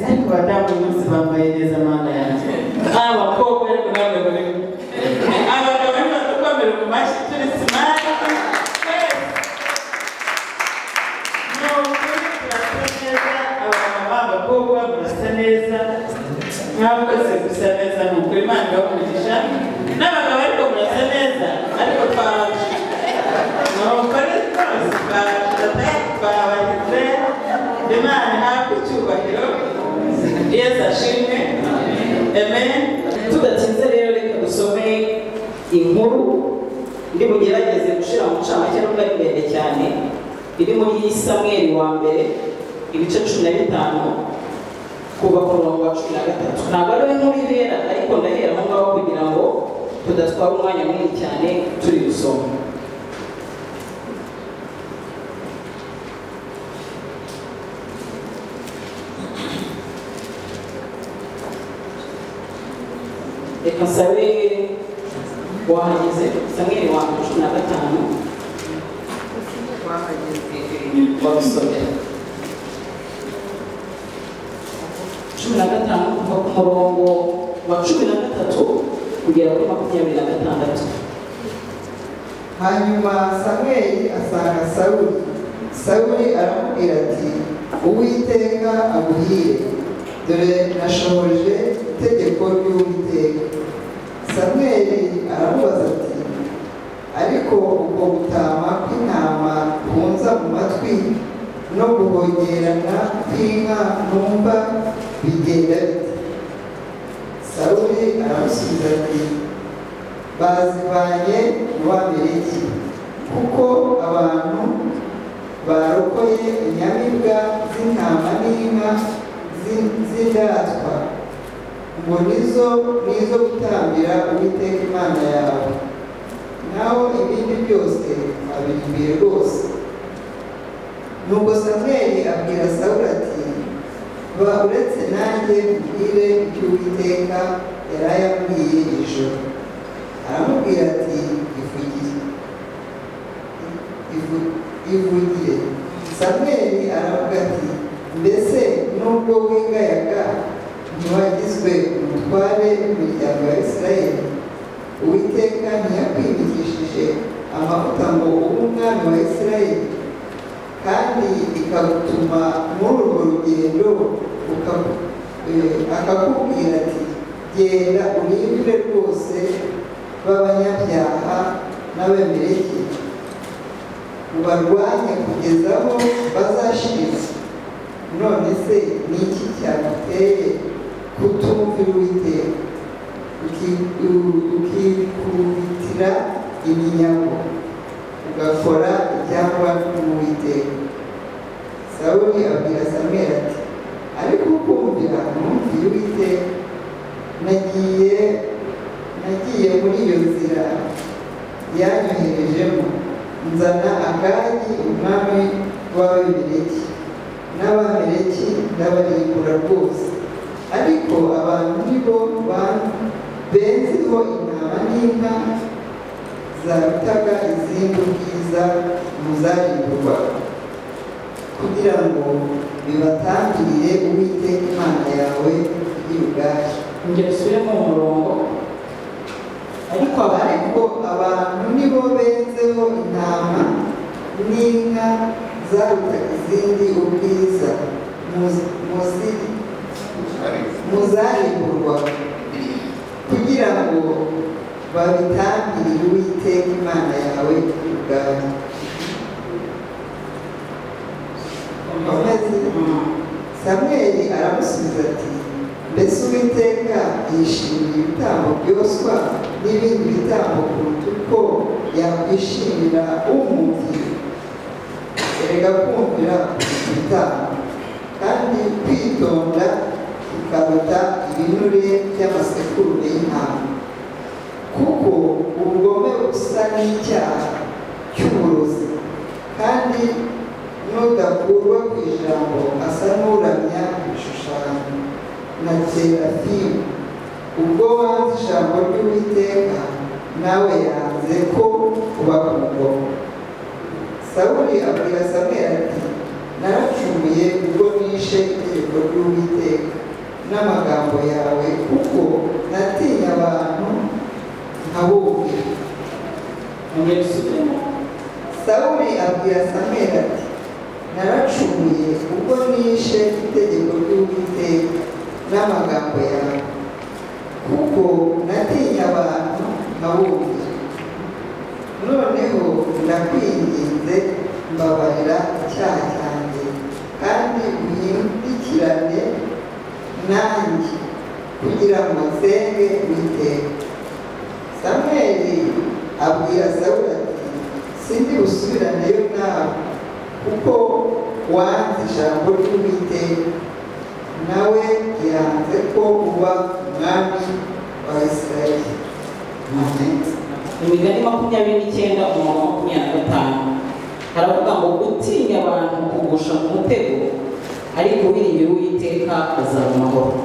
buri munsi bambaye neza mana yanjye abakobwa ariko n'abagabo ariko abagabo rero batukomere ku mashyi turi simari twese ni ukuri turasa neza abamama abakobwa murasa neza mwakoze gusa neza ni ukuri imana ibakugisha n'abagabo ariko murasa neza ariko twaje ni ukuri twose twaje twabagize imana ihabwe icyubahiro yesu ashimwe amen tudatinze rero reka dusome inkuru iri bugerageze gushira mu ncamake nubwo ari ndende cyane iri muri samweri wa mbere ibice cumi na bitanu kuva ku murongo wa cumi na gatatu ntabwo ariwe nkuru ihera ariko ndahera aho ngaho kugira ngo tudatwara umwanya munini cyane turi gusoma reka nsabe wahageze samweri wa mbere cumi na gatanu wabisomera cumi na gatanu kuva ku murongo wa cumi na gatatu kugera kuri makumyabiri na gatandatu hanyuma samweli asanga sawuli sawuli aramubwira ati uwiteka aguhire dore nashohoje itegeko ry'uwiteka samweli aramubaza ati ariko ubwo gutama kw'intama kunza mu matwi no guhongerana kw'inka numva bigenda bite sawuli aramusubiza ati bazivanye mu babereki kuko abantu barokoye inyamibwa z'intama n'inka z'i- z'indatwa ngo nizo nizo gutambira uwiteka imana yawe naho ibindi byose abimbiye rwose nuko samweli abwira sawuli ati ba uretse nanjye mbwire icyo uwiteka yari ayabwiye ijoro aramubwira ati ivugire Ivu- ivugire samweli aravuga ati mbese nubwo wingayaga ntiwagizwe umutware w'imiryango ya isirayeli uwiteka ntiyakwimikishije amavuta ngo ube umwami wa isirayeli kandi ikagutuma muri urwo rugendo ukagu- eh, akakubwira ati genda urindire rwose b'abanyabyaha n'abemereke ubarwanye kugeza aho bazashirira none se ni iki cyaguteye kutumvira uwiteka uki- u- ukikubitira iminyago ugakora ibyangwa n'uwiteka sawuli abwira samweli ati ariko kumvira numviye uwiteka nagiye nagiye muri iyo nzira yanyoherejemo nzana agagi umwami w'ababimeleki n'abameleki ndabarimbura rwose ariko abantu ni bo ban- benziho intama n'inka zarutaga izindi ubwiza mu zarimburwa kugira ngo bibatangirire uwiteka imana yawe y'ubwacu ingero usubiremo umurongo ariko ariko abantu ni bo benzeho intama n'inka zaruta izindi ubwiza mu- muzi- muzarimburwa kugira ngo babitambirire uwiteka imana yawe ubwawe Komeza. samweli aramusubiza ati mbese uwiteka yishimiye ibitambo byoswa n'ibindi bitambo kuruta uko yakwishimira umubyi erega kumvira ibitambo kandi kwitonda bikaruta ibinure by'amasekurume y'intama kuko ubugome busa n'icyaha cy'uburozi kandi n'udakurwa ku ijambo asa n'uramya ibishushanyo na terafimu ubwo wanze ijambo ry'uwiteka nawe yanze ko uba ku ngoma sawuli abwira samweli ati naracumuye ubwo nishe itegeko ry'uwiteka n'amagambo yawe kuko natinya abantu nka wowe Mwongere usubiremo. sawuli abwira samweli ati naracumuye ubwo nishe itegeko ry'uwiteka n'amagambo yawe kuko natinya abantu nka wowe noneho ndakwinginze mbabarira icyaha cyanjye kandi unyirikirane nanjye kugira ngo nsenge uwiteka samweli abwira sawuli ati sindi busubiranyeyo nawe kuko wanze ijambo ry'uwiteka nawe yanze ko uba umwami wa isirayeli imigani makumyabiri n'icyenda umurongo wa makumyabiri na gatanu haravuga ngo gutinya abantu kugusha ku mutego ariko wiringira uwiteka azaba amahoro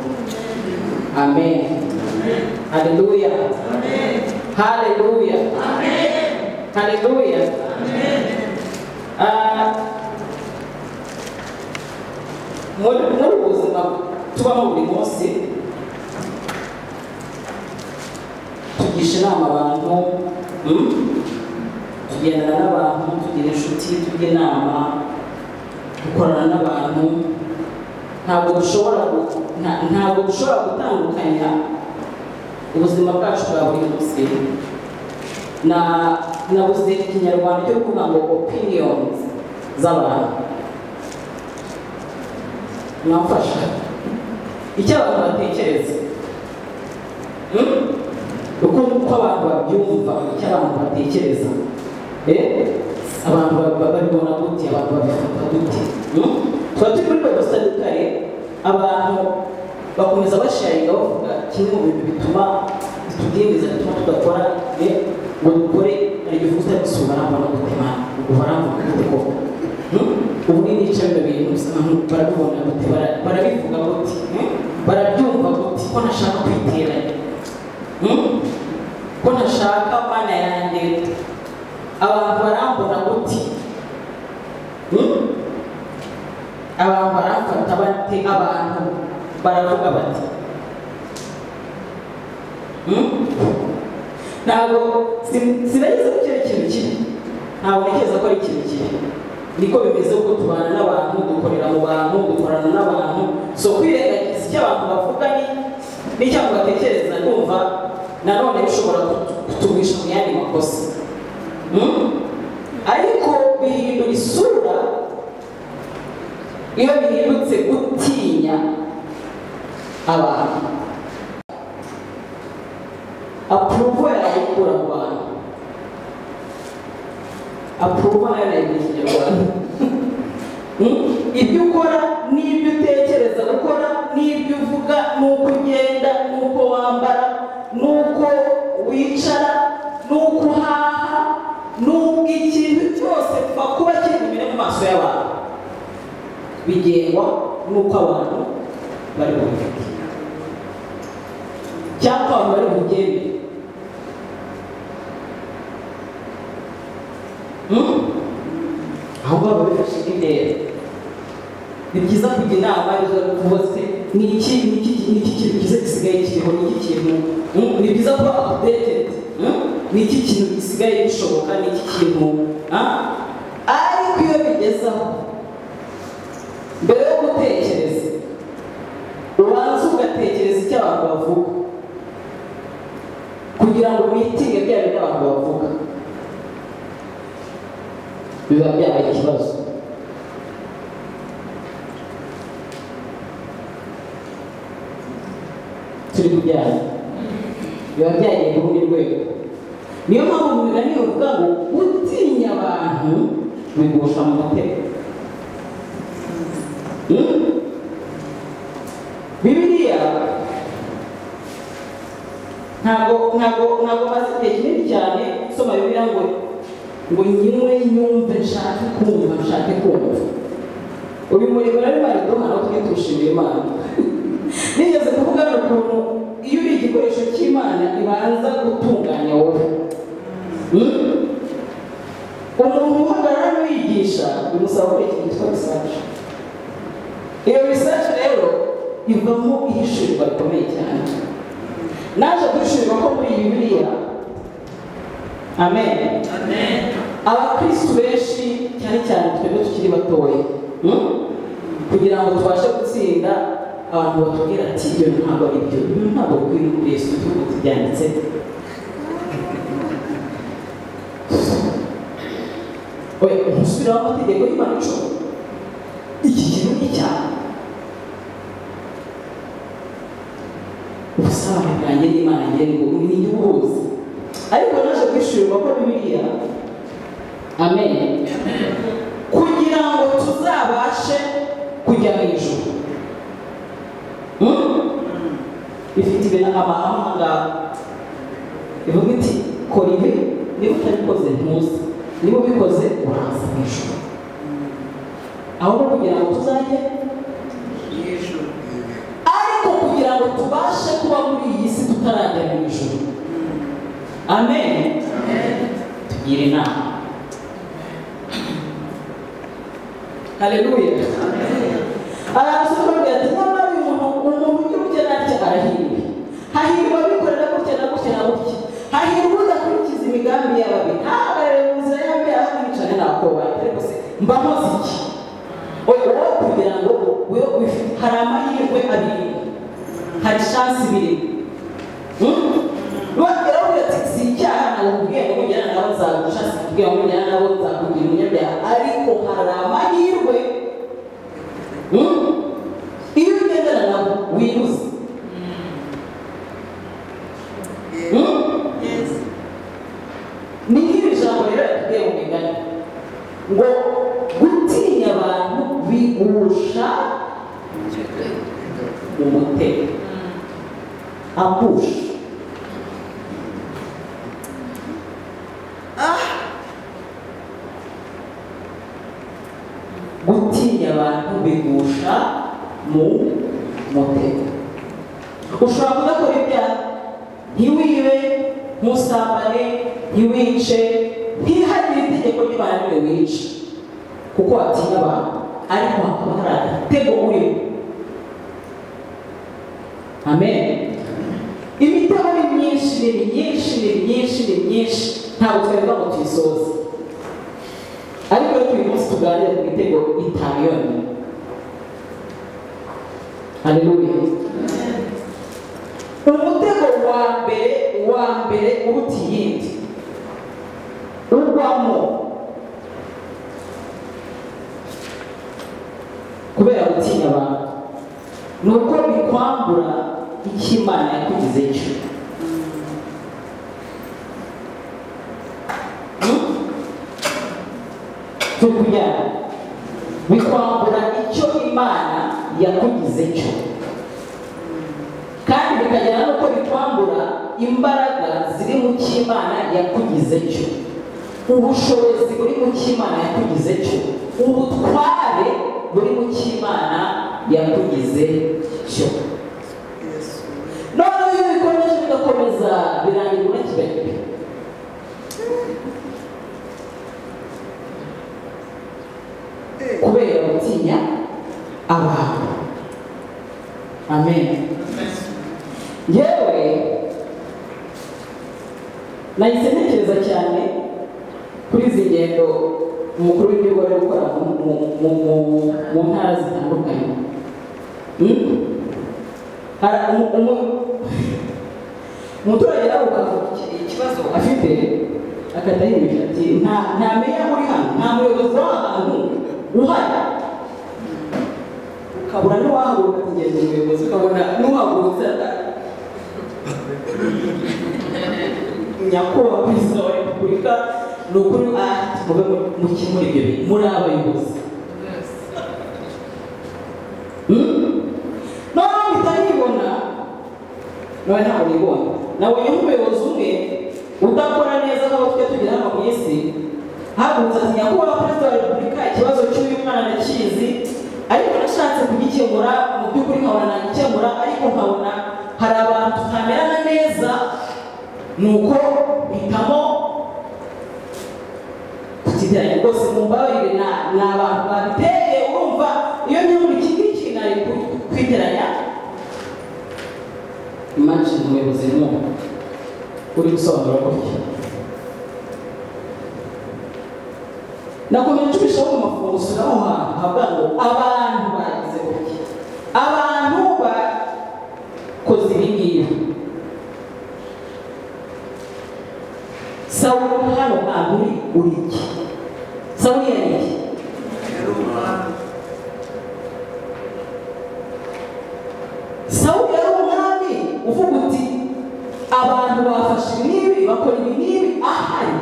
amen haleluya haleluya haleluya Ah, muri muri ubu buzima tubamo buri munsi tugisha inama abantu mm, tugendana n'abantu tugira inshuti tujya inama dukorana n'abantu ntabwo dushobora gu- nta- ntabwo dushobora gutandukanya ubuzima bwacu bwa buri munsi na nabuze ikinyarwanda cyo kuvuga ngo opinions z'abantu mwamfasha icyo abantu batekereza Mm? uko uko abantu babyumva icyo abantu batekereza Eh? abantu ba- ba- babibona gute abantu babifata gute Mm? tuba turi muri bible study kare abantu bakomeza basharinga bavuga kimwe mu bintu bituma bitudindiza bituma tudakora eh? ngo dukore hari igihe uvuze ati si barambona gute mwana ubwo barambona gute koko Mm? ubu ni nica bino bintu bisa naho barabibona gute bara- barabivuga gute Mm? barabyumva gute ko ntashaka kwiteranya Mm? ko ntashaka mana yanjye abantu barambona gute Mm? abantu baramfata bate abantu baravuga bati Mm? ntabwo sin- sinageze ku cyerekezo kimwe ntabwo ntekereza ko ari ikintu kimwe niko bimeze kuko tubana n'abantu dukorera mu bantu dukorana n'abantu so kwirengagiza icyo abantu bavuga ni- n'icyo abantu batekereza kumva nanone bishobora kutu- kutugurisha mu yandi makosa Mm? ariko bihindura isura iyo bihindutse gutinya abantu apuruvu yarayikura mu bantu apuruvu nayo nayigurishije mu bantu Mm? ibyo ukora n'ibyo utekereza gukora n'ibyo uvuga n'uko ugenda n'uko wambara n'uko wicara n'uko uhaha n'ubwo ikintu cyose kuva kuba kiri imbere mu maso y'abantu bigengwa n'uko abantu bari bubifite cyangwa abantu bari bugende Mm? aho baba bifashe intera ni byiza kujya inama izo rwose ni iki ni iki ni iki kintu cyiza gisigaye kiriho ni iki kintu mm, ni byiza kuba updated mm, ni iki kintu gisigaye gishoboka ni iki kintu ah? ariko iyo bigezaho mbere yo gutekereza ubanza ugatekereza icyo abantu bavuga kugira ngo witinge bya bintu abantu bavuga biba byabaye ikibazo turi kujyana biba byagiye ku rundi rwego niyo mpamvu mu migani bavuga ngo gutinya abantu bigusha mu mutego Mm? bibiliya ntabwo ntabwo ntabwo maze igihe kinini cyane nsoma bibiliya ngo ngo nyimwe nyumve nshake kumva nshake kumva uyu murimo rero imana iduha nawe tujye tuwushimira imana nigeze kuvuga ukuntu iyo uri igikoresho cy'imana ibanza gutunganya wowe Mm? umuntu uhagarara n'uwigisha bimusaba gukora ikintu cyitwa risaci iyo research rero ivamo ihishurirwa rikomeye cyane naje guhishurirwa ko muri iyi bibiliya amen amen abakristu benshi cyane cyane twebwe tukiri batoya hmm? kugira ngo tubashe gutsinda abantu batubwira ati ibyo ntabwo ari byo Ibi ntabwo bikwiriye kuri yesu tuvuga tubyanditse we umusubira w'amategeko y'imana icumi iki kintu ni icyaha ubusabane bwanjye n'imana ngeni ngo ni inyungu hose ariko naje kwishyurirwa ko bibiliya amen kugira ngo tuzabashe kujya mu ijuru Hmm? ifite ibintu amahanga ivuga iti kora ibi niba utabikoze ntuze niba ubikoze uraza mu ijuru aho no kugira ngo tuzajye yijuru ariko kugira ngo tubashe kuba muri iyi si tutarajya mu ijuru amen tugira inama haleluya arasobanura ati nyamara uyu muntu umuntu ugira ubukene atya arahirwa hahirwa abikorera gutya na gutya na gutya hahirwa udakurikiza imigambi y'ababi ntahagarare mu nzira y'ababi ahangicane nakobana ariko se mba nkoze iki oya wowe kugira ngo we wifite hari amahirwe abiri hari shansi ibiri baravuga ati si icyaha nakubwiye ngo mujyana nabo nzagusha si kubwira ngo mujyana nabo nzakugira umunyabyaha ariko hari amahirwe Hmm? iyo ugendana nabo wiruza Hmm? yesi ni nk'iri jambo rero rikubwiye mu migani ngo gutinya abantu bigusha umutego agusha gutinya abantu bigusha mu mutego ushobora kudakora ibyaha ntiwibe ntusambane ntiwice ntiharire itegeko ry'imana niwe wica kuko watinya abantu ariko hakaba hari agatego urimo amen imitego ni myinshi ni myinshi ni myinshi ni myinshi ntabwo twebwe ngo tuyisoze ariko rero uyu munsi tuganire ku mitego itanu yonyine haleluya umutego wa mbere wa mbere uruta iyindi ugwamo kubera gutinya abantu ni uko bikwambura icyo imana yakugize cyo Hmm? cyo kunyara bikwambura icyo imana yakugize cyo kandi bikagera n'uko bikwambura imbaraga ziri mu cyo imana yakugize cyo ubushobozi buri mu cyo imana yakugize cyo ubutware buri mu cyo imana yakugize cyo yesu noneho iyo bikomeje bigakomeza birangira unakiba kubera gutinya abantu amen yewe nahise ntekereza cyane kuri izi ngendo umukuru w'igihugu ari gukora mu- mu- mu- mu- mu ntara zitandukanye Hmm? Hari umu- umu- umuturage aravuga ikibazo afite akadahinduka ati nta nta meya uri hano nta muyobozi w'ahantu uhari ukabura n'uwahaguruka kugenda umuyobozi ukabona n'uwahagurutse ata- nyakubahwa perezida wa repubulika ni ukuri aha mube mukemura ibyo bintu muri abayobozi Hmm? noneho mpita nkibona nawe ntabwo nibona nabonye nk'umuyobozi umwe udakora neza nk'abo tujya tugira hano ku isi hagurutse ati nyakubahwa perezida wa repubulika ikibazo cy'uyu mwana ndakizi ariko nashatse kugikemura mu by'ukuri nkabona nagikemura ariko nkabona hari abantu tutamerana neza nuko mpitamo kutijyanye rwose mu mbabarire na ni abantu babiteye urumva iyo nyaburi iki ngiki nari kwiteranya imagine umuyobozi ni uwo uri gusobanura gutya nakomeye nshubijeho mu mafunguzo naho hantu havuga ngo abantu bagize gutya abantu bakoze ibi ngibi sawuli hano hantu uri uri iki sawuli yari iki sawuli yari umwami uvuga uti abantu bafashe ibi n'ibi bakora ibi n'ibi ahari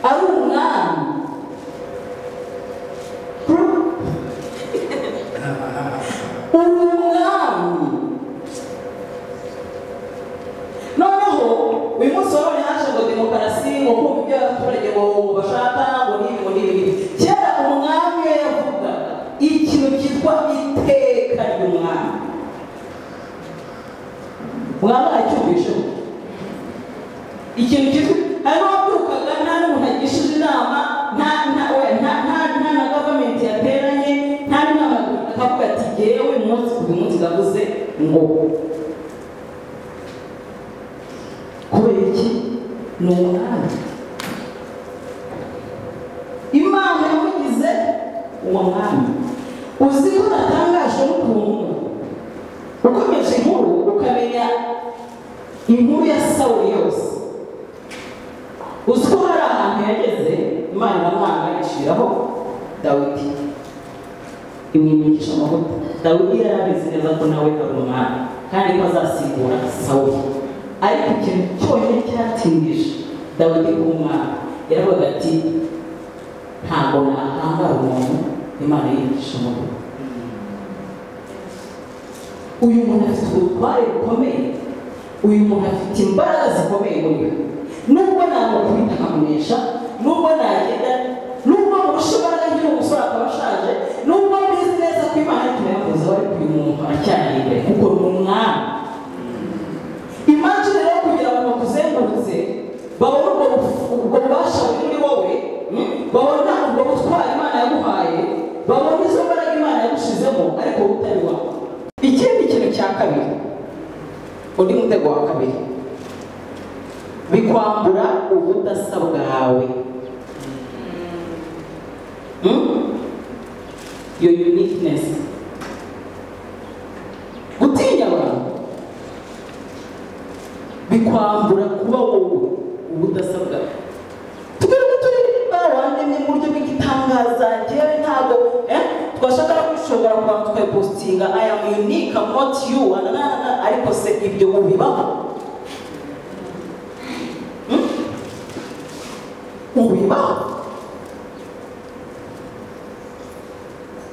ari umwami uri umwami noneho uyu munsi wabonye haje ngo demokarasi ngo kumva ibyo abaturage ngo bashaka ngo n'ibi ngo n'ibi n'ibi kera umwami iyo yavugaga ikintu cyitwa iteka ry'umwami mwaba acyumvisheho ikintu cyitwa harimo ababyukaga nta n'umuntu agishije inama nta nta we- nta nta nta na gavumenti yateranye nta n'inama akavuga ati jyewe umunsi ku munsi ndavuze ngo kubera iki ni umwami imana yamugize uwo mwami uzi ko natangajwe n'ukuntu ukomeje inkuru ukamenya inkuru ya sawuli yose uzi ko hari ahantu yageze imana iramwanga iciraho dawidi imwimigisha amavuta dawidi yari abizi neza ko nawe ari umwami kandi ko azasimbura sawuli ariko ikintu cyonyine cyatindije dawidi kuba umwami yaravuga ati ntabwo nakangara umuntu imana yigisha amavuta uyu muntu afite ubutware bukomeye uyu muntu afite imbaraga zikomeye muri we nubwo namukubita nkamunesha nubwo nagenda nubwo murusha imbaraga nk'iyo musore akaba ashaje nubwo mbizi neza ko imana tuyakoze ariko uyu muntu aracyari imbere kuko ni umwami imagine rero kugira ngo bakuzengurutse babone ubwo buf- ubwo bubasha buri muri wowe mm, babona ubwo butwari imana yaguhaye babona izo mbaraga imana yagushizemo ariko wowe utari wawe ikindi kintu cya kabiri undi mutego wa kabiri bikwambura ubudasa bwawe Mm? your uniqueness gutinya abantu bikwambura kuba wowe ubudasabwa twebwe turi barandemye mu buryo bw'igitangaza njyewe ntabwo eh, twashaka no gushobora kuba tukayipositinga i am unique I'm not you na, na, na, na, ariko se ibyo ubibaho Hmm? ubibaho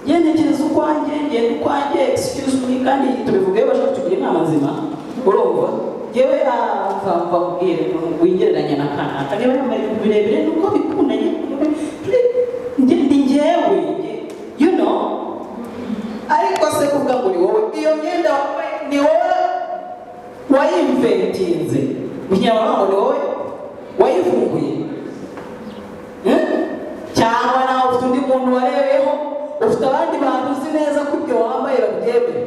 yenekereza ukwanjye ngenda ukwanjye excuse me kandi tubivugeyo bashaka kutugira inama nzima urumva yewe avamba ubwire wigereranya na kanaka niba yambaye ibintu birebire nuko bikundanye njye ndi njyewe you know ariko se kuvuga ngo ni wowe iyo myenda wambaye ni wowe wayimventinze mu kinyarwanda ni wowe wayivumbuye Eh? cyangwa nawe ufite undi muntu warebeyeho ufite abandi bantu uzi neza ko ibyo wambaye babyemere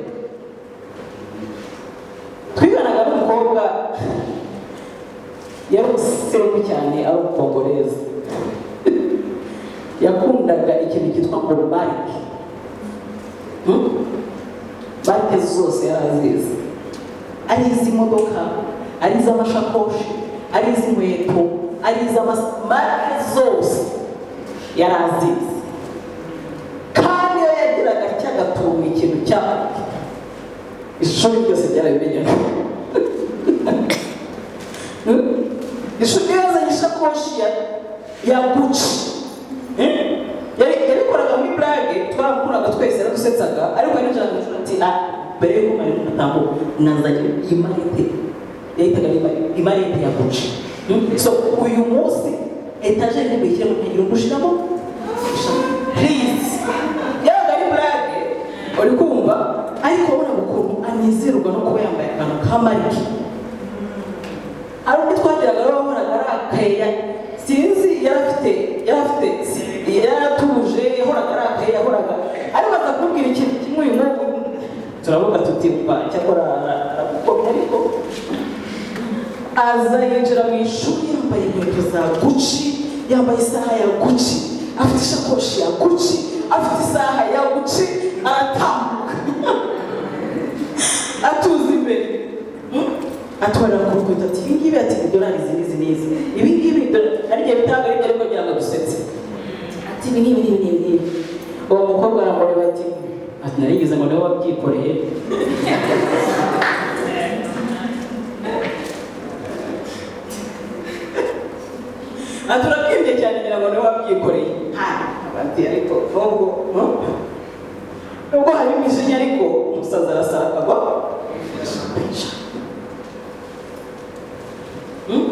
twiganaga n'umukobwa yari umuseruku cyane ari umukongoreza yakundaga ikintu cyitwa ngo marike Hmm? marike zose yarazizi ari iz'imodoka ari iz'amashakoshi ari iz'inkweto ari iz'amarike zose yarazizi kandi iyo yagiraga cyagatunga ikintu cyabo ishuri ryose ryarabimenyaga Hmm? ishuri yazanye ishakoshi ya ya guci Eh? Yari- yabikoraga muri burage twaramukuraga twese yaradusetsaga ariko yarinjiraga mu ishuri ati "Ah, mbere y'uko mwarimu atambuka nazanye imarete yahitaga ari imarete ya guci Hmm? so uyu munsi etajeri ntibikire mu ntege gushiramo please yabaga ari burage uri kumva ariko urabona ukuntu anezerwa no kuba yambaye akantu ka marike ari ubwo twageraga rero wabonaga ari akayeya sinzi yari afite yari afite yari atuje yahoraga ari akayeya yahoraga ariko aza kumbwira ikintu kimwe uyu munsi araza yinjira mu ishuri yambaye inkweto za guci yambaye isaha ya guci afite ishakoshi ya guci afite isaha ya guci aratambuka atuza imbere Hmm? atwara ku rukweto ati ibi ngibi ati idolari izi n'izi n'izi ibi ngibi idolari ariko bitanga ariko ariko kugira ngo agusetse ati ibi ngibi n'ibi n'ibi n'ibi uwo mukobwa aramureba ati ati narigeze ngo niwe wabyikoreye aturabwenge cyane ngira ngo niwe wabyikoreye abandi ariko nubwo no? nubwo hari imijinya ariko umusaza arasara akagwa Hmm?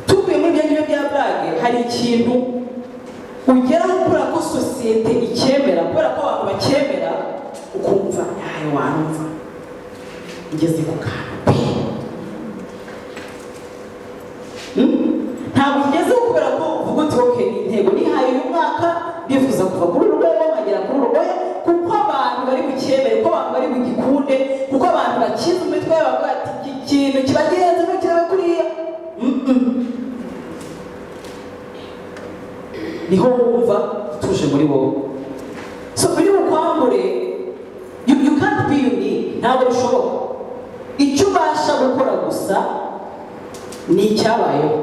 tuvuye muri ibyo ngibyo bya burage hari ikintu ugera kubera ko sosiyete icyemera kubera ko abantu bacyemera ukumva yawe wanumva ugeze ku kantu pe ntabwo ugezeho kubera ko uvuga uti ok intego nihaye uyu mwaka ndifuza kuva kuri rugoya nkagera kuri rugoya kuko abantu bari bucyemere kuko abantu bari bugikunde kuko abantu bakiza imitwe yabo bavuga ati iki kintu kibagenza ntukirabe kuriya Mm-mm. niho wumva utuje muri wowe so biri bukwambure you, you can't be unique ntabwo bishoboka icyo ubasha gukora gusa ni icyabayeho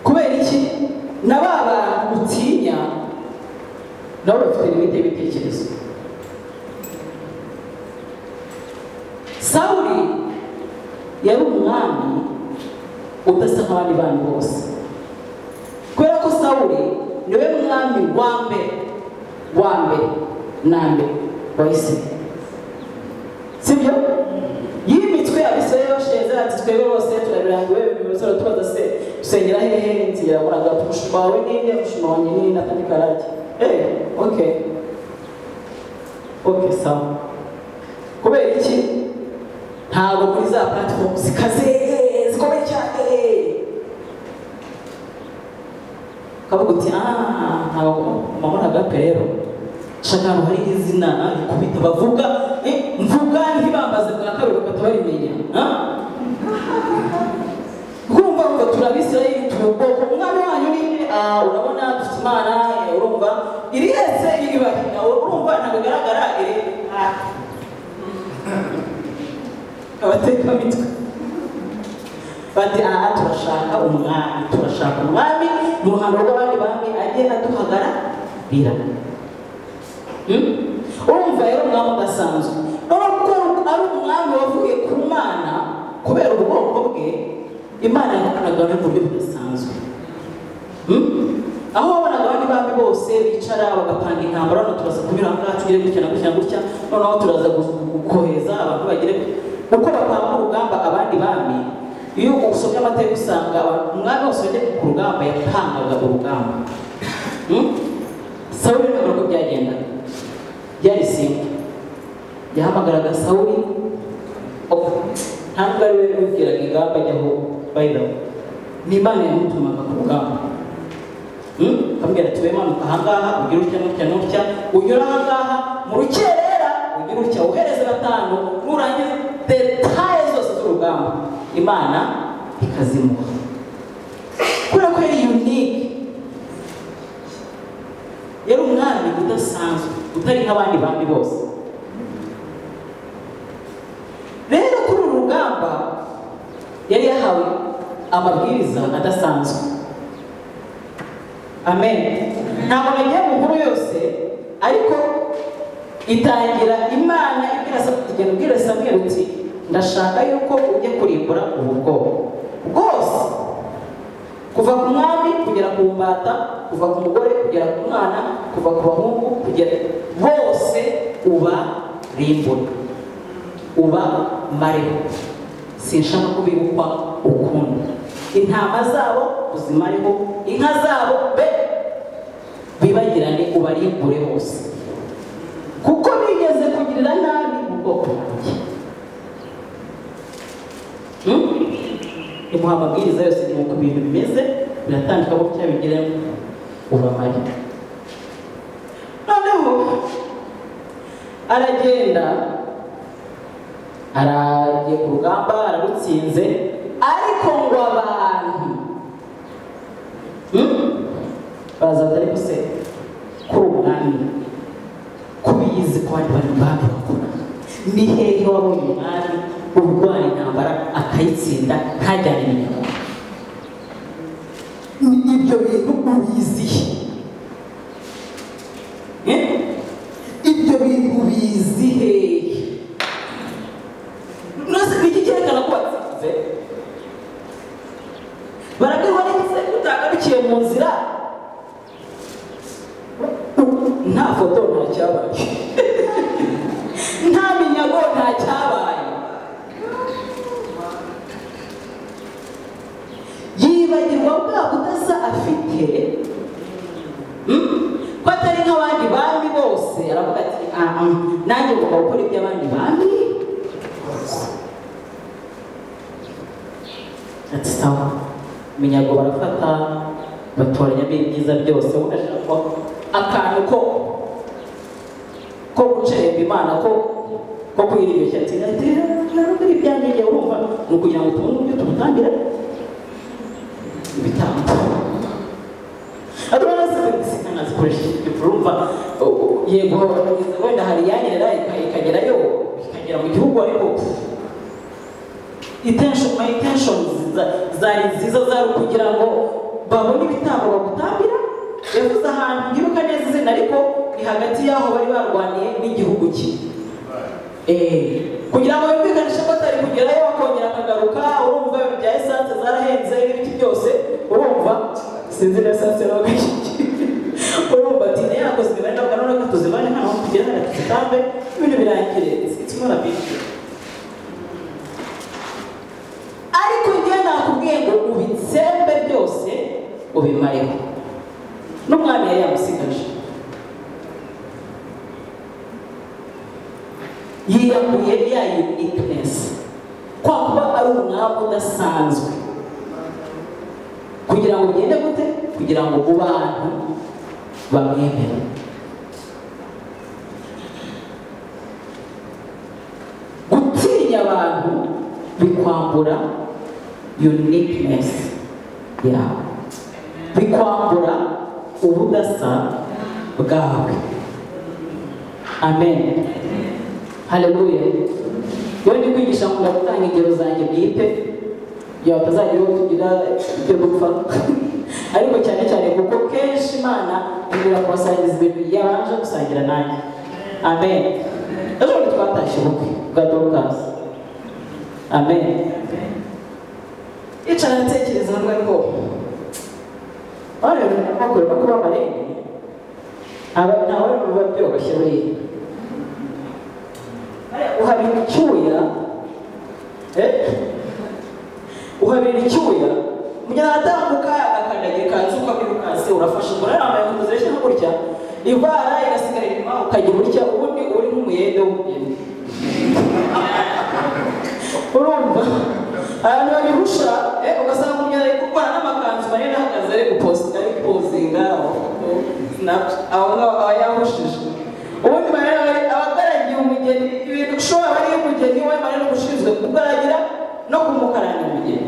kubera iki na ba bantu utinya nabo bafite limite y'ibitekerezo sawuri yari umwami udasa nk'abandi bantu bose kubera ko sawuri niwe mwami wa mbere wa mbere na mbere wa isirayeli sibyo y'iyi mitwe yabisore bashinze ati twebwe bose turabirangiwe bimusore tubaza se usengera hehe nzira muraga umushuma wawe ninde umushuma wanjye ninde akandi karake eh ok ok sawa kubera iki ntabwo muri za platform zikaze zikomeye cyane ukavuga uti ah ntabwo mama nagape rero nshaka ahantu hari izina kubita bavuga eh, mvuga ntibambaze bwa kabiri bagahita barimenya ah? urumva ngo turabisirayeli turi ubwoko umwami wanyu ni ah, urabona dufite imana eh, urumva iri yese ibari urumva ntabwo igaragara iri ah. abatekamitwe bati aha turashaka umwami turashaka umwami mu ruhando rw'abandi bami ajye aduhagararira urumva rero umwami udasanzwe nubwo ari umwami wavuye ku mana kubera ubwoko bwe imana yakoranaga mu buryo budasanzwe Hmm? aho wabonaga abandi bami bose bicara bagapanga intambara hano turaza kunyura aha ngaha tugere gutya na gutya na gutya noneho turaza gu- gu- kohereza abantu bagere uko bapanga urugamba abandi bami iyo usomye amateka usanga abantu- umwami wose wajya ku rugamba yapangaga urugamba Hmm? sawuli ntabwo uko byagenda byari simba yahamagaraga sawuli ok ntabwo ari we wibwiraga ingamba ajyaho bayiraho ni imana yamutumaga ku rugamba Hmm? akambwira ati wemanuka ahangaha ugire utya n'utya n'utya unyura ahangaha mu rukerera ugire utya uhereze batanu nurangiza detaye zose z'urugamba imana ikazimuha kubera ko yari unique yari umwami udasanzwe utari nk'abandi bami bose rero kuri uru rugamba yari yahawe amabwiriza adasanzwe amen ntabwo nagiye mu nkuru yose ariko itangira imana ibwira Samweli- igenda ubwira samweli uti ndashaka yuko ujya kurimbura ubu bwoko bwose kuva ku mwami kugera ku mbata kuva ku mugore kugera ku mwana kuva ku bahungu kugera bose uba rimbura uba mareho sinshaka kubibukwa ukundi intama zabo uzimareho inka zabo be bibagirane ubarimbure hose kuko bigeze kugirira nabi ubwoko bwanjye Hmm? imuha amabwiriza yose ni uko ibintu bimeze biratandukanye uko cyabigiramo ubamare noneho aragenda aragiye ku rugamba ararutsinze ariko ngo abantu hmm? baza atari kuse kuri ubwami kubiyizi ko abandi bantu bandi bakora ni hehe wabonye umwami urwara intambara akayitsinda ntajyane inyuma ibyo bintu ubizihe Eh? ibyo bintu ubizi hehe rwose ni iki cyerekana ko watsinze barabwirwa n'igitsina utagarukiye mu nzira nta foto nta cyabaye nta minyago nta cyabaye yibagirwa bwa budasa afite Hmm? ko atari nk'abandi bami bose aravuga ati "Ah, ah, nanjye ngomba gukora iby'abandi bami ati sawa minyago barafata batoranyamo ibyiza byose wowe urashaka akantu ko ko gucererwa imana ko ko kuyiryoshya ati ati ntabwo ibyanjye njye urumva ni ukugira ngo tubone uburyo tumutambira ibitambo adorana sinazikoresha urumva yego wenda hari iyanyerera ikagerayo ikagera mu gihugu ariko intention my intentions za- zari nziza zari kugira ngo babone ibitambo bagutambira yavuze ahantu ngiruka neza izina ariko ni hagati y'aho bari barwaniye n'igihugu cye Eh, kugira ngo yumvikanishe ko atari kugerayo akongera akagaruka urumva ibintu bya esanse zarahenze n'ibiti byose urumva sinzi na esanse nawe urumva ati nayo yakoze imibare nawe none ko tuzibane nta mpamvu tugenda na tuzitambe ibintu birangire it's not a big deal ariko njyewe nakubwiye ngo ubitsembe byose ubimareho n'umwami yari yamusigaje yiyahuye ya uniqueness kwa kuba ari umwamu udasanzwe kugira ngo ugende gute kugira ngo mu bantu bamwemere gutinya abantu bikwambura uniqueness yawe bikwambura ubudasa bwawe amen haleluya iyo ndi kwigisha ngo gutanga ingero zanjye bwite kugira ngo batazageraho tugira ibyo gupfa ariko cyane cyane kuko kenshi imana ibura kubasangiza ibintu yabanje gusangira nanjye amen ejo bundi twatashye ubukwe bwa dorukasi amen yicara ntekereza hamwe ko wareba bakorera kuba amarembo aba ntawe biba byoroshye buriya uhabira icyuya uhabira icyuya kugira ngo atambuka agakandagira ikanzu ukabirukanse urafashe ngo yambaye inkweto zireshya gutya ivara igasigara inyuma ukajya gutya ubundi uri nk'umuyede w'umugeni urumva abantu babihusha eh, ugasanga umuntu ari gukora n'amakanzu manini ahagaze ari guposita ari gupozinga aho ngaho aba yahushije ubundi manini abagaragiye umugeni ibintu ushobora ari umugeni we manini ushinzwe kugaragira no kumukaranira umugeni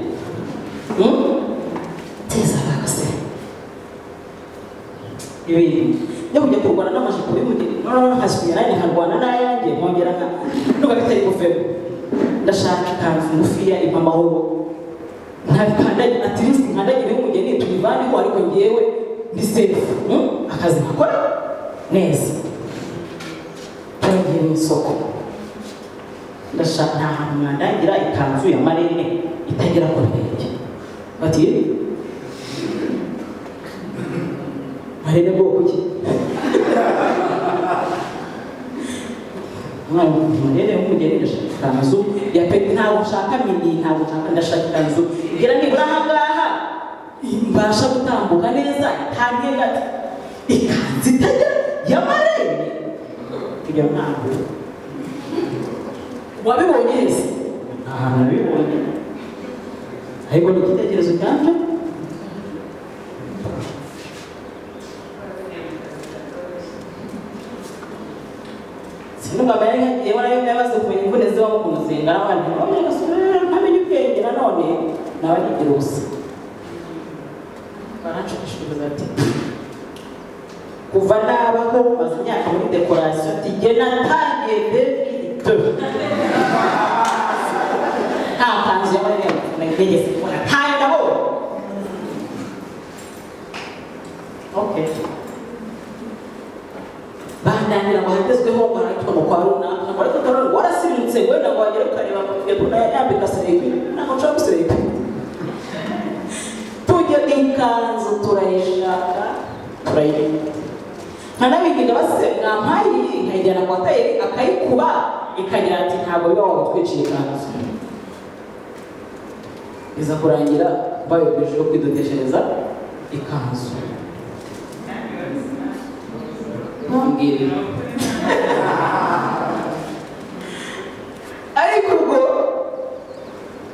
Hmm? teza bakase ibintu yo kujya kurwana n'amajipo y'umugeni noneho nkasubiye nanjye nkarwana n'ayanjye nkongera nka nubwo bitari kuvemo ndashaka ikanzu ngufiya impa amahoro ntabikandagi atirisi nkandagire y'umugeni tubivaneho ariko ngewe ndi sefu Hmm? akazi nkakora neza twagiye mu isoko ndashaka nta hantu mwandangira ikanzu ya marene itagera ku birenge bati "Eh, marene bwoko ki Mwana, marene w'umugeni ndashaka ikanzu ya peti ntabwo nshaka mini ntabwo nshaka ndashaka ikanzu ngira nibura ahangaha mbasha gutambuka neza ntange gato ikanzu itagera ya marene kugira ngo ntabwo wabibonye hese ahantu nabibonye ariko ni igitekerezo cyabyo sinumva mbere yewe nayo nabaze kumenya imvune ziba mu kuntu zingana gusenga n'abandi bamwe ntamenya ubwenge nanone nawe arigira ubusa baranshukishiriza ati kuva nabaho maze imyaka muri dekorasiyo tijye natangiye bebwite nta kanzu y'amarembo nagerageje kubona ntayo nabonye okay bananira ngo hagezweho ngo ariko ngo kwa runaka ngo ariko karone warasimbutse wenda ngo wagere ukareba mbona yambika serebi ntabwo nshobora guserebi tujya ikanzu turayishaka turayibona nkanabigira basenga mpayi nkayijyana kwa tayeri akayikuba ikagira ati ntabwo biba wagutwiciye ikanzu iza kurangira bayogeje yo kwidodeshereza ikanzu ntumbwire ariko ubwo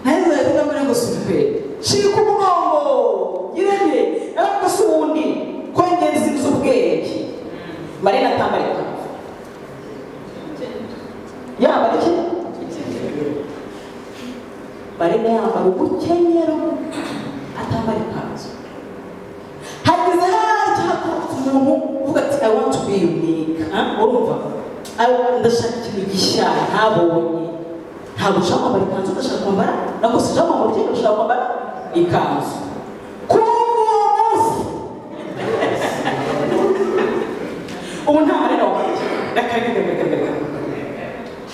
naheze ahita mbere ngo supe shika umugongo yirenge ariko si ubundi kongereza inzu ubwenge marina atambarika yambara iki marina yambara ubukenyero atambara ikanzu hagize hajya haturutse umuntu uvuga ati i want to be unique Ah, urumva I- ndashaka ikintu gishya ntabonye ntabwo ushaka kwambara ikanzu udashaka kwambara nako si ushaka kwambara ukenyero ushaka kwambara ikanzu kuri uwo munsi ubu nta marina wanjye rekarekarekarekareka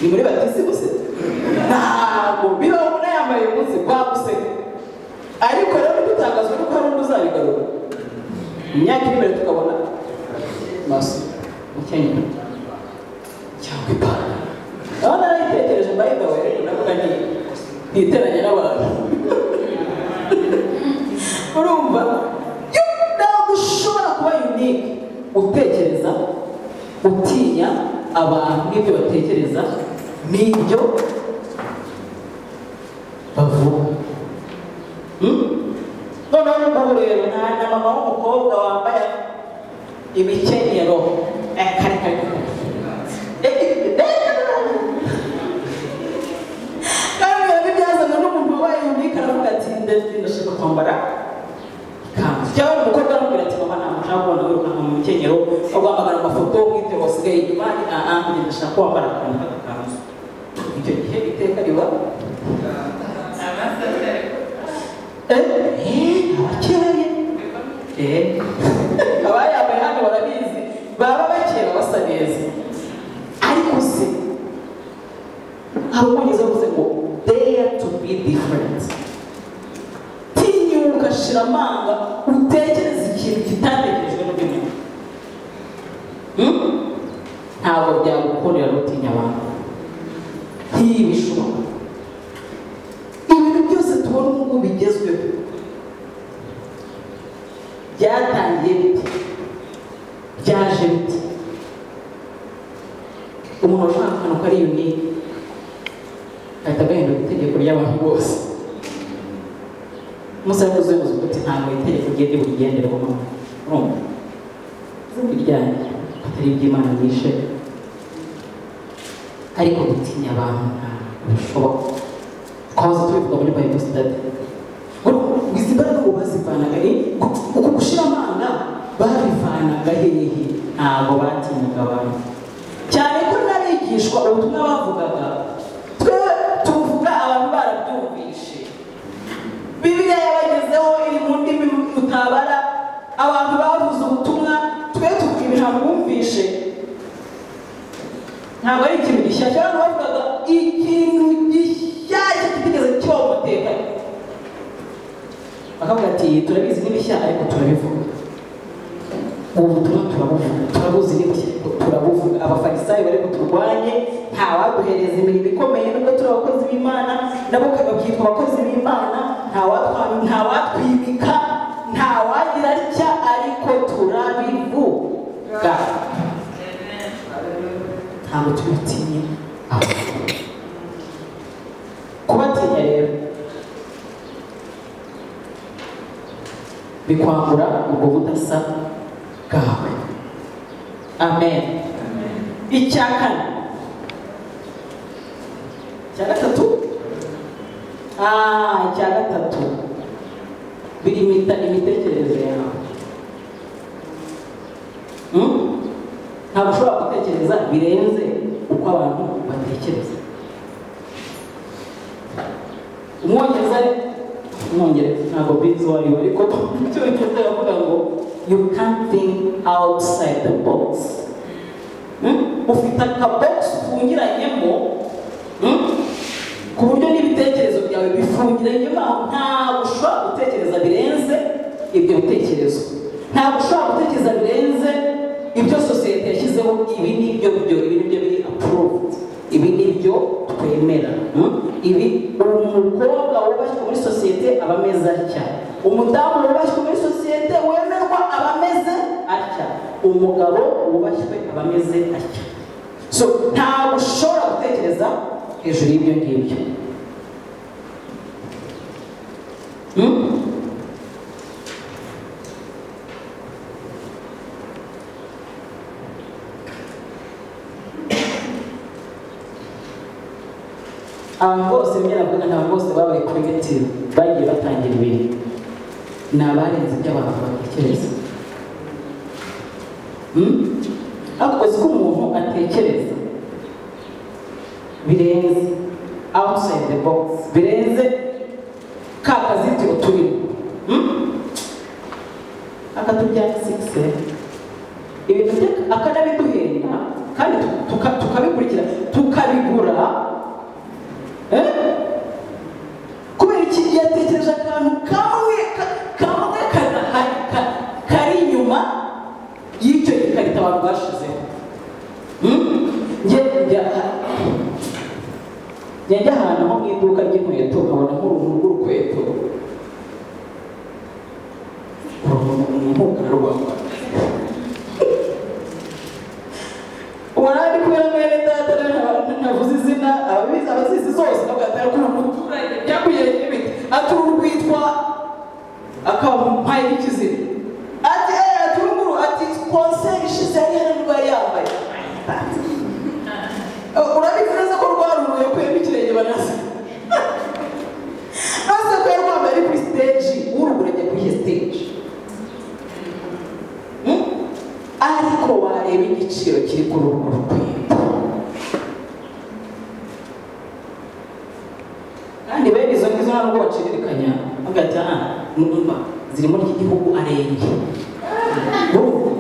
ni muri batisi gusa ntabwo bibaho unayambaye umunsi waguseka ariko rero dutangazwa nuko hari undi uzabigarura imyaka iri imbere tukabona maso ukenyera cyangwa ipantaro aho narayitekereje mbayigawe navuga nti ntiteranye n'abantu urumva yo, ntabwo ushobora kuba unique utekereza utinya abantu n'ibyo batekereza n'ibyo bavuga Hmm? noneho n'ubu rero nta na mama w'umukobwa wambaye imikenyero Eh, kare kare kare. Eh, eh, eh. kandi biba bibyazana n'umuntu wabaye unique aravuga ati ndetse ndashaka kwambara ikanzu cyangwa umukobwa aramubwira ati mama ntabwo nshaka kubona wirukanka mu mikenyero wamagara amafoto wite wasigaye inyuma ni aha njye ndashaka kwambara akantu k'agakanzu icyo gihe iteka riba eh eh, abakeye eh abayambaye hano barabizi baba bakeye basa neza ariko se hari umwongereza wavuze ngo dare to be different tinyuka shira amanga utekereze ikintu kitatekerejwe n'undi muntu Hmm? ntabwo byagukundira gutinya abantu ntibishoboka ibintu byose tubona ubu ngubu bigezweho byatangiye bite byaje bite umuntu ashaka akantu kari yunike ahita agahindura itegeko ry'abantu bose umusaruro w'ubuzima ati ntabwo itegeko rigiye ribugenderaho mama urumva zumva iryanjye atari iby'imana yishe ariko gutinya abantu ntabwo bishoboka twahoze tubivuga muri bayibuli sitade izi mbaraga ubu bazivanaga ni uku gushira amanga babivanaga hehe ntabwo batinyaga abantu cyane ko n'abigishwa ubutumwa bavugaga twe tuvuga abantu barabyumvishe bibiliya yabagezeho iri mu ndimi utabara abantu bavuze ubutumwa twe tuvuga ibintu bumvishe ntabwo ari ikintu gishyashya abantu bavugaga ikintu gishyashya kitigeze kibaho mu mateka bakavuga ati turabizi n'ibishya ariko turabivuga ubu butumwa turabuvuga turabuzi n'ibishya ariko turabuvuga abafarisayo bari buturwanye nta waduhereza imirimo ikomeye nubwo turi abakozi b'imana nabo bakitwa abakozi b'imana nta watwa- nta watwimika nta wagira atya ariko turabivuga ntabwo tubitinye kubatinya rero bikwambura ubwo budasa bwawe amen icya kane icya gatatu Ah, icya gatatu biri mu ita- imitekerereze yawe Hmm? ntabwo ushobora gutekereza birenze uko abantu batekereza umwongereza umwongereza ntabwo bizi uwo ari we ariko cyongereza yavuga ngo you can't think outside the box Hmm? ufite akabogisi ufungiranyemo hmm? ku buryo n'ibitekerezo byawe bifungiranyemo aho ntabwo ushobora gutekereza birenze ibyo bitekerezo ntabwo ushobora gutekereza birenze ibyo sosiyete yashyizeho ibi ni ibyo byo ibi ni byo biri approved ibi ni byo twemera hmm? ibi umukobwa wubashywe muri sosiyete aba ameze atya umudamu wubashywe muri sosiyete wemerwa aba ameze atya umugabo wubashywe aba ameze atya so ntabwo ushobora gutekereza hejuru y'ibyo ngibyo Hmm? abantu bose mbere navuga ntabwo bose babaye creative bagiye batangira ibintu ni abarenze ibyo abantu batekereza Hmm? ariko uzi ko umuntu atekereza birenze outside the box birenze ka kazitiro turimo Hmm? aka tujyanye sikisi ibintu bya- akanabiduhenda kandi tu- tuka- tukabikurikira tukabigura Eh? kubera iki yatekereje akantu kamwe ka- kamwe kadahari ka- kari inyuma y'icyo gikarita abantu bashizeho Hmm? njye njya njya njya ahantu nko mu iduka ry'inkweto nkabona nk'uruhu rw'urukweto uruhu rwambara ubona ari kubera mwene data rero ntavuze izina ababizi abazizi zose ntabwo atari kuri umuturage byakuyeho ibiti ati uru rwitwa akamumpaye n'ikizina ati eee ati uru nguru ati konseri ishize yari yari yari yambaye urabizi neza ko rwaruruye yakuyemo ikirenge banaze nose ko yari rwambaye ari kuri siteji urubura ajya kuri iyo siteji Hmm? ariko wareba igiciro kiri ku ruhu rw'inda kandi bene izo ngizo ntabwo bacirikanya bagahita aha numva ziri muri iki gihugu arenge Urumva?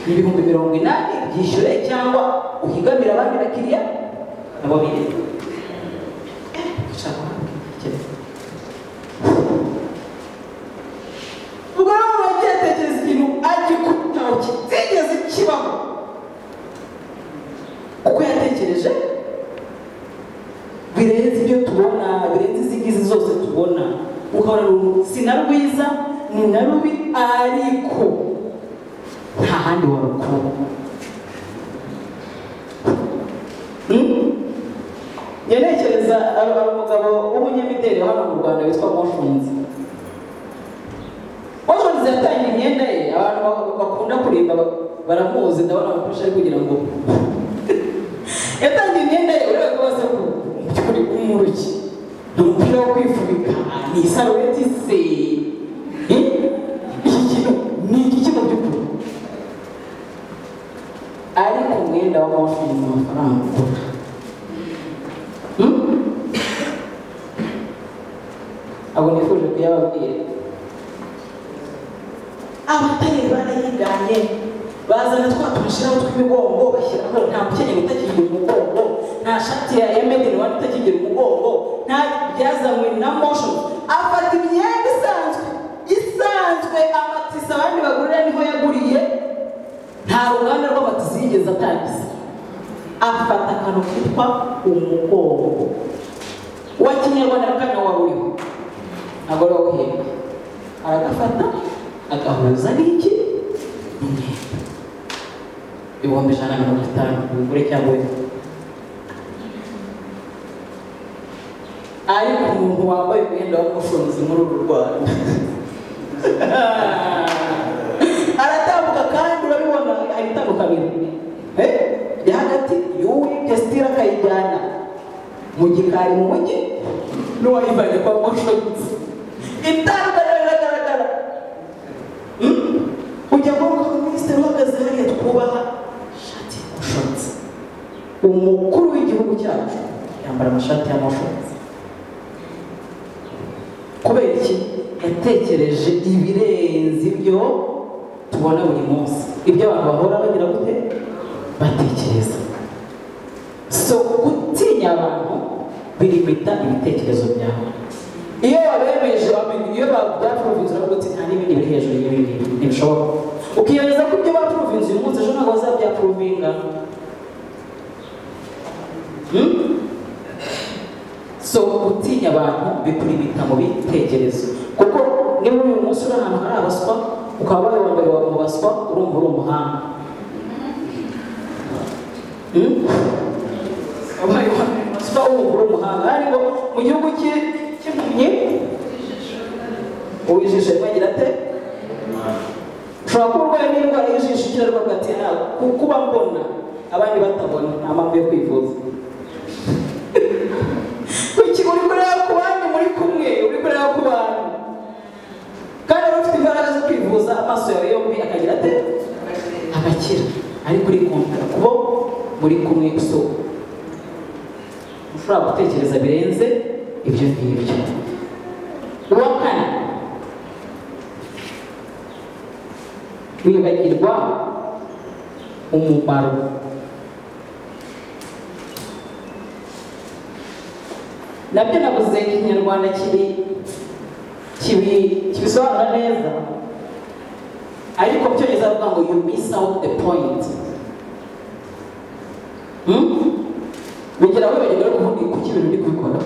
Ni ibihumbi mirongo inani byishyure cyangwa uhigamire abandi bakiriya nabo bireba ubwo rero umuntu yagiye atekereza ikintu agikubitaho kitigeze kibaho kuko yatekereje birenze ibyo tubona birenze izi ngizi zose tubona ukabona ni umuntu si na rwiza ni na rubi ariko nta handi warukura Hmm? njya ntekereza hari umugabo w'umunyamideli hano mu rwanda witwa moshunzi Ojozi yatangiye imyenda ye abantu ba- bakunda kurimba ba- baramuzi ndabona abakoresha ari kugira ngo yatangiye imyenda ye ureba rwose ko mu by'ukuri umuruki ni umupira wo kwifubika ni isarubeti se Eh? iki kintu ni iki kintu by'ukuri ariko umwenda w'amashuri mu mafaranga ugura Hmm? abo nifuje kuyababwira abatari barayiganye bazana twa tumushyiraho tw'imigongo bashyiraho nta mukenyero utakigira umugongo nta shati ya emedi ni wani utakigira umugongo nta byazanywe na mosho afata imyenda isanzwe isanzwe amatisi abandi bagurira niho yaguriye nta ruganda rw'amatisi yigeze atangiza afata akantu kitwa umugongo wa kinyarwanda kana waba uriho ntabwo ari uwo guhembwa aragafata agahuza n'iki n'umwenda ibihumbi ijana na mirongo itanu umugore cyangwa we ariko umuntu wambaye umwenda w'umushonzi muri uru rwanda aratambuka kandi urabibona hari itandukaniro Eh, iri hagati y'uwitesitira akayijyana mu gikari mu mujyi n'uwayivanye kwa mushobotse itandukanye riragaragara Hmm? ujya kuvuga ko minisitiri uhagaze hariya twubaha ishati y'amashotsi umukuru w'igihugu cyacu yambara amashati y'amashotsi kubera iki yatekereje ibirenze ibyo tubona buri munsi ibyo abantu bahora bagira gute batekereza so gutinya abantu birimita ibitekerezo byawe iyo wabemeje wamenya iyo byacuruvinze uravuga uti nta n'ibindi biri hejuru y'ibi ngibi ntibishoboka ukiyemeza ko ibyo bacuruvinze uyu munsi ejo ntabwo bazabyacuruvinga Hmm? so gutinya abantu bikurimita mu bitekerezo kuko niba uri uyu munsi uri ahantu hari abaswa ukaba wari uwa mbere mu baswa urumva uri umuhanga Hmm? wabaye uwa mbere mu baswa urumva uri umuhanga ariko mu gihugu cy'i- cy'impumyi uwijisho yagira ate ushobora kuba urwaye n'indwara y'ijisho ikira rwanda ati ntabwo kuba mbona abandi batabona nta mpamvu yo kwivuza kuki uri kureba ku bandi muri kumwe uri kureba ku bantu kandi wari ufite imbaraga zo kwivuza amaso yawe yombi akagira ate agakira ariko uri kumvira kubo muri kumwe usoko ushobora gutekereza birenze ibyo ngibyo uwa kane wibagirwa umumaro nabyo navuze ikinyarwanda kiri kibi kibisobanura neza ariko byongeza avuga ngo you miss out the point Hmm? bigira aho wibagirwa ariko ubundi kuki ibintu uri kubikora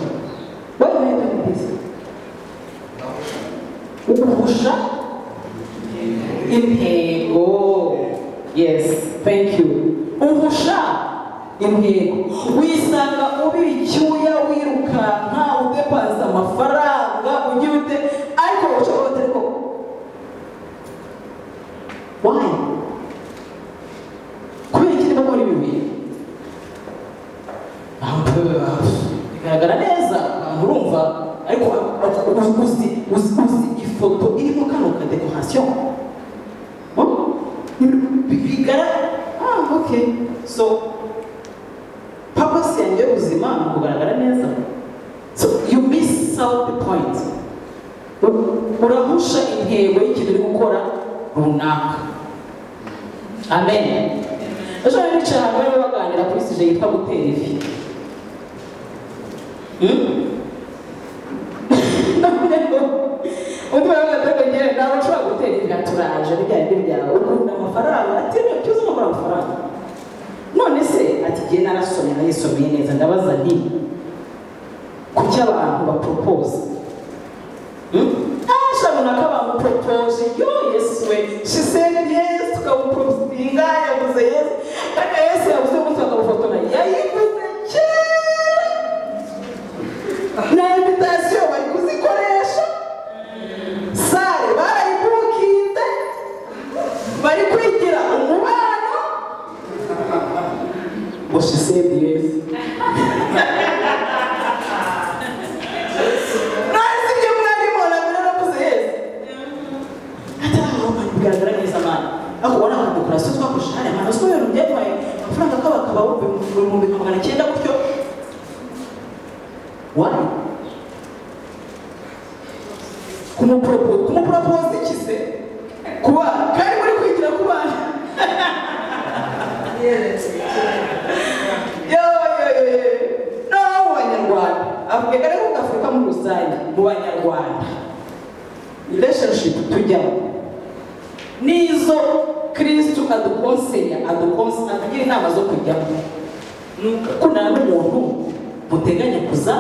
wowe rero ni byiza uguhusha intego yes thank you uhusha intego wisanga ubira icyuya wirukanka udepanza amafaranga ugira ute ariko ushobora gute ko why kubera iki ndimo muri bibiri bigaragara neza abantu urumva ariko uzi uzi uzi ifoto irimo kano kadekorasiyo bigara ah okay so purpose yanjye y'ubuzima ni ukugaragara neza so you miss out the point urahusha intego y'ikintu uri gukora runaka amen ejo bari bicaye ahantu barimo baganira kuri sije yitwa gutera ivi undi baravuga ati ngewe ntabwo ushobora gutera ivi turaje bijyanye n'ibyawe ukunda amafaranga ati reka tuzi gukora amafaranga none se ati ngewe narasomye nayisomeye neza ndabaza nti kuki abantu baporopoza ashabona ko bamuporopoje yo yesu we shiseni yesu tukamuporopozinga yavuze yesu kandi yesu yavuze ngo tukamufotora yayivuze kera na invitasiyo bari kuzikoresha sare barayibukinze bari kwigira umubano gusa isendiyezi nasi ibyo mwarimo nabyo naravuze yesu ati aho abantu bigaragara neza mwana aho ubona ko dekorasiyo twakoresheje hariya hantu uzwi ibintu byatwaye amafaranga akaba akaba ibihumbi nka magana cyenda gutyo wari kumuporopo- kumuporopoza iki se kuba kari muri kwigira ku bana yo yo yo yo naho mu banyarwanda avuga kare ko afurika muri rusange mu banyarwanda relationship tujyamo n'izo kristu adukonseye adukonseye atugira inama zo kujyamo ni ukundana n'umuntu muteganya kuza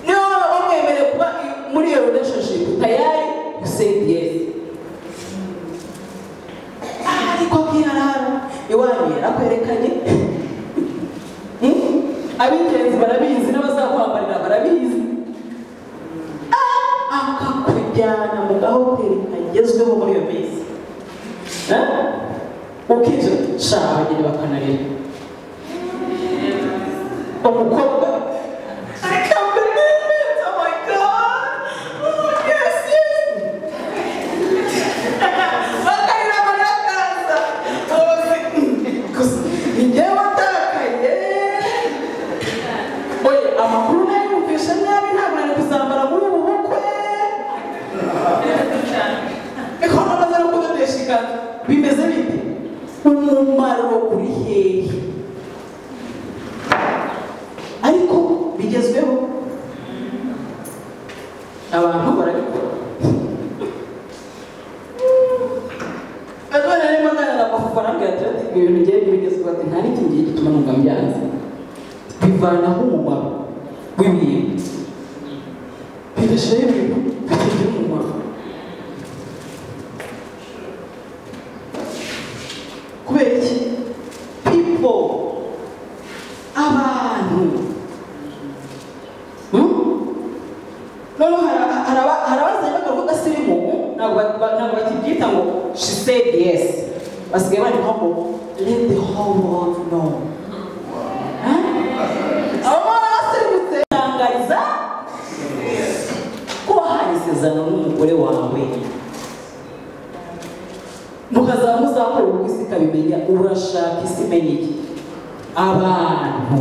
niba wamwemereye kuba muri iyo relationship tayari usenge yesi ariko akiharaha iwanyu yarakwerekanye Hmm? ab'ingenzi barabizi n'abazakwambarira barabizi Ah, akakujyana mu gahoteli kagezweho muri iyo minsi Ah? ukinjira sha abageni bakanarira umukobwa amakuru nayo yumvisha nabi ntabwo nari kuzambara muri ubu bukwe bikaba nabazara kudodesha ikanzu bimeze bite umumaro uri hehe ariko bigezweho abantu barabikora nanone rero magana na mafufu arambwira ati ati ibintu ngiye bigezweho ati nta n'iki ngiye gituma numva mbyanze bivanaho umumaro w'ibintu birashyiraho ibintu bitagira umumaro kubera iki pipo abantu noneho harabazanye bagaruka udasirimu ntabwo ba- ntabwo bakibyita ngo she said yes basigaye bandikaho ngo let the whole world know abo bana basirimutse tangariza ko wahaye isezerano n'umugore wawe mukazamuzakora ubwo isi ikabimenya urashaka isi imenya iki abantu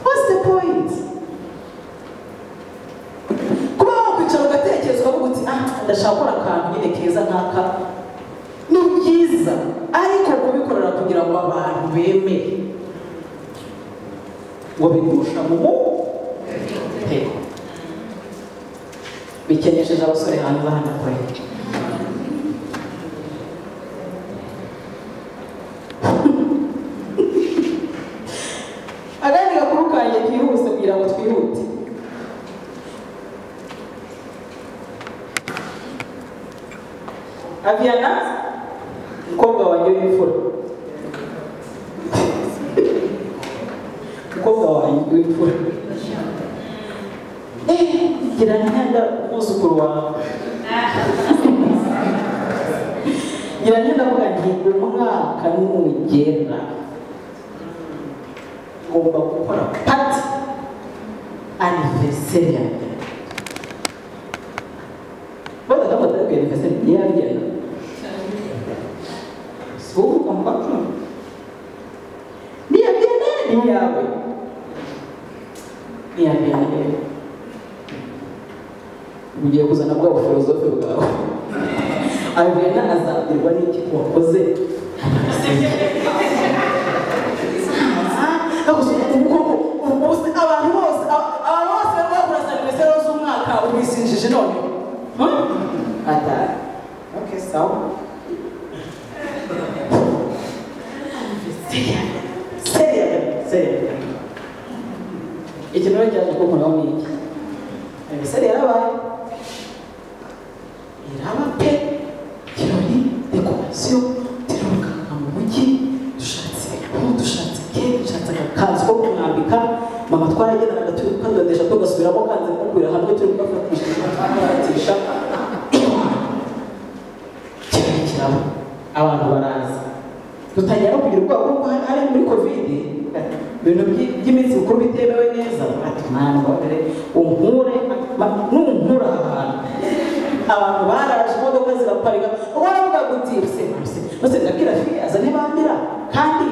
what's the point kuba wakwicara ugatekerezwa avuga uti ah ndashaka gukora akantu nyine keza nk'aka ni byiza ariko kubikorera kugira ngo abantu bemere ngo bigusha mu mutego bikenesheje abasore hanze hano kure agandi gakuru kanjye kihuse kugira ngo twihute aviana mukobwa wanjye w'imfura mukobwa wanjye w'imfura Eh, ngira ntenda umwuzukuru wawe ngira ntenda kuvuga nti umwaka nugera ngomba gukora pati aniveriseri ya mbere bose kaba batari aniveriseri ya mbere si wowe ugomba kumva ni iya mbere ni iyawe ni iya mbere ugiye kuzana bwa bufilozofe bwawe arena azabwirwa n'iki wakoze abantu bose abantu bose barimo kurasa nimesero z'umwaka ubisinjije none atari ok sawa seriya seriya iki nawe cyaje kukoraho ni iki emisere yarabaye iraba pe kirori dekorasiyo turabukanga mu mujyi dushatse ibintu dushatse keke dushatse agakanzu ko kumwambika mama twaragendaga turi gukandodesha tugasubiramo kanze kukwira hamwe turi kugafatisha tugafatisha kirori kiraba abantu baraza dutangira no kugira ubwoba kuko hari muri kovide ibintu by- by'iminsi mikuru bitemewe neza ati mwana mbabere unkure ma- numunkura aha hantu abantu baraje imodoka ziraparika waravuga uti se se bose ndabwira fiya azane bambira kandi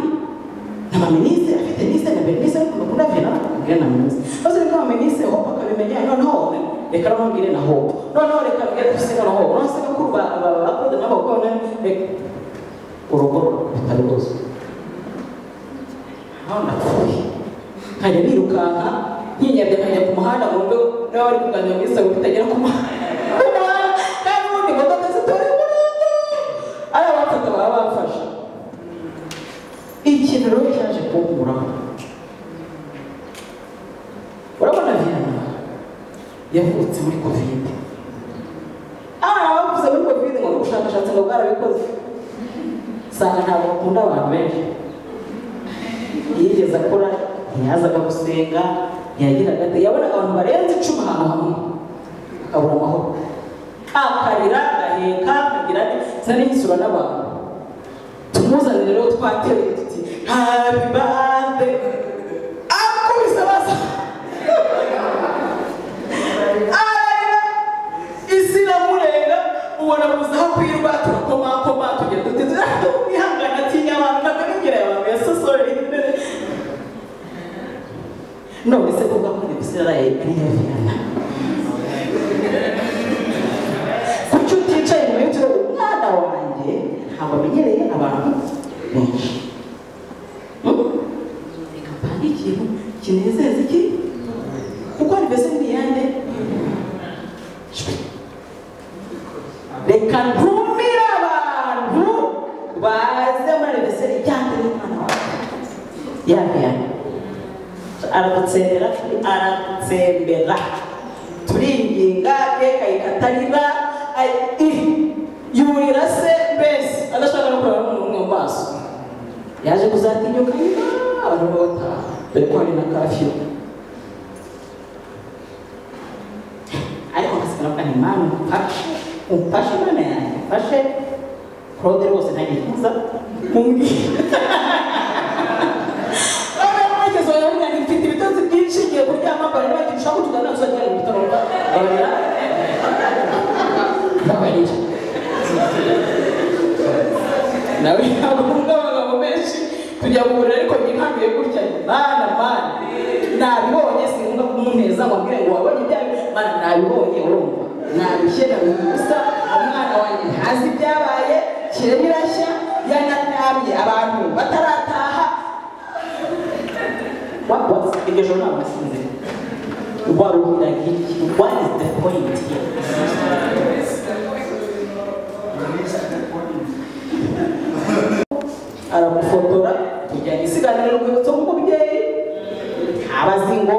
n'amaminisi afite nise na bernise ariko mukunda vena mbwira na minisi bose reka amaminisi hope akabimenya noneho reka n'amubwire na hope noneho reka mbwire fise noneho urasa gakuru ba ba- ba- bakunda n'abakobwa reka urugo rutari rwose aho napfuye nkajya nirukanka nkinyabya nkajya ku muhanda ngo mbe niba bari kuganira muri salo kutagera ku muhanda kandi ubundi imodoka zitari burundu ari abafata baba bafashe ikintu rero cyaje kunkuraho urabona viyana yavutse muri kovide aha bavuze muri kovide ngo ni ubushakashatsi ngo bwarabikoze usanga ntabwo akunda abantu benshi yigeze akora ntiyazaga gusenga ntiyagiraga ate yabonaga abantu barenze icumi ahantu hamwe akabura amahoro akarira agaheka akagira ati sinari ngisura n'abantu tumuzane rero twatereye tuti happy birthday akubise basa ararira isi iramurenga ubona kuzaho kwirwa turakomakoma tugira duteze twihangana atinya abantu ntabwo nigera abantu yasosore none se kuvuga ko ibisirayeli ari yabirana kuki uticaye mu minsi uvuga umwana wanjye ntabwo amenyereye abantu benshi Hmm? reka mpange ikintu kinezeza iki kuko riveze n'iyanjye reka ntumire abantu baze muri reveseri cyangwa n'umwana wawe yabiyana aratsemberera aratsembera turinginga reka ikatarira yurira se mbese adashaka no kureba umuntu mu maso yaje kuzatinyuka nyuma abantu bataha dore ko hari na kafiyo ariko nkasigara mbona imana umfashe umfashe imana yanjye mfashe claude rwose ntagiye kuza mumbwira abakozi bawe bamwe mfite ibitotsi byinshi ngiye kuryama mbara bagiye ushaka kutugana gusa cyane mu bitaro barira babarira nawe ntabwo nkunda abagabo benshi kujya kugura ariko nyihambiye gutya mana mana nabibonye sinkunda kumuneza ngo ambwire ngo wabonye ibyawe mana nabibonye urumva nabishye nabonye ubusa umwana wanjye ntazi ibyabaye kirema irashya yanatabye abantu batarataha What was iryo joro ntabwo nasinze waruhira nk'iki what is the point here aramufotora tujyanye isiganira urwibutso nk'umubyeyi aba azi ngo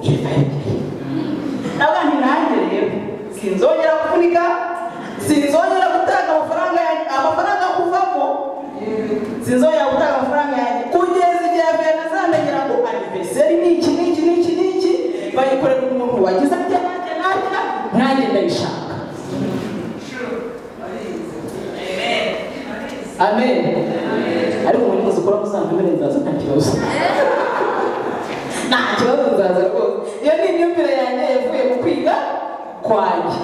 yifayibye navuga nti nanjye rero sinzongera kuvunika sinzongera gutanga amafaranga yanjye amafaranga kuvamo sinzongera gutanga amafaranga yanjye kugeza igihe abiyana azamenyera ngo aniveseri ni iki ni iki ni iki ni iki bayikorera umuntu wagize ati nanjye nanjye nanjye ndabishaka amen ariko umuntu wese ukora musanze mbere nzaza nta kibazo nta kibazo nzaza rwose iyo ni imyumvire yanjye yavuye mu kwiga kwanjye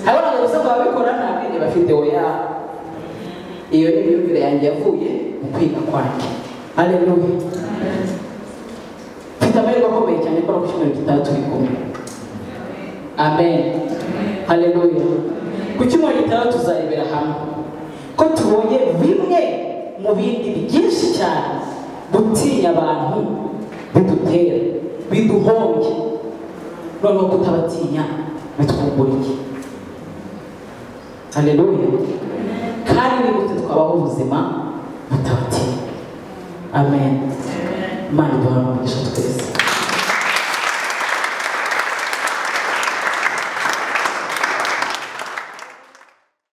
hari abantu gusa ngo babikora nta bwenge bafite oya iyo ni imyumvire yanjye yavuye mu kwiga kwanjye aleluya mfite amahirwe akomeye cyane ko ku cyumweru gitaha turi kumwe amen aleluya ku cyumweru gitaha tuzarebera hamwe ko tubonye bimwe mu bindi byinshi cyane gutinya abantu bidutera biduhombye noneho kutabatinya bitwungura iki aleluya kandi ni gute twabaho ubuzima butabatinya amen imana iduha umugisha twese